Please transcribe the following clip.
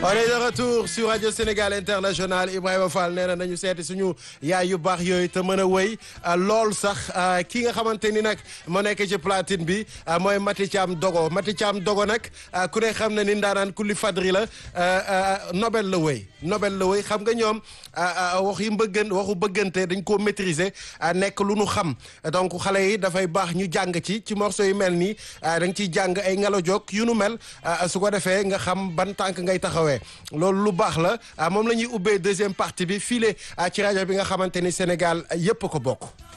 on est de retour sur Radio Sénégal International Ibrahima Fall nee na nañu seeti suñu yaay yu baax yooyu te mën a wéy lool sax ki nga xamante ni nag moo nekk ci platine bi mooy Mati Thiam Dogo Mati Thiam Dogo nag ku ne xam na ni ndaanaan kulli fadri la Nobel la wéy Nobel la wéy xam nga ñoom wax yi mbëggan waxu bëggante dañ koo maîtriser nekk lu nu xam donc xale yi dafay baax ñu jàng ci ci morceau yu mel nii da nga ciy jàng ay ngelaw jog yu nu mel su ko defee nga xam ban tànk ngay taxawee loolu lu baax la moom la ñuy ubbee deuxième partie bi file ci rajo bi nga xamante ni Sénégal yépp ko bokk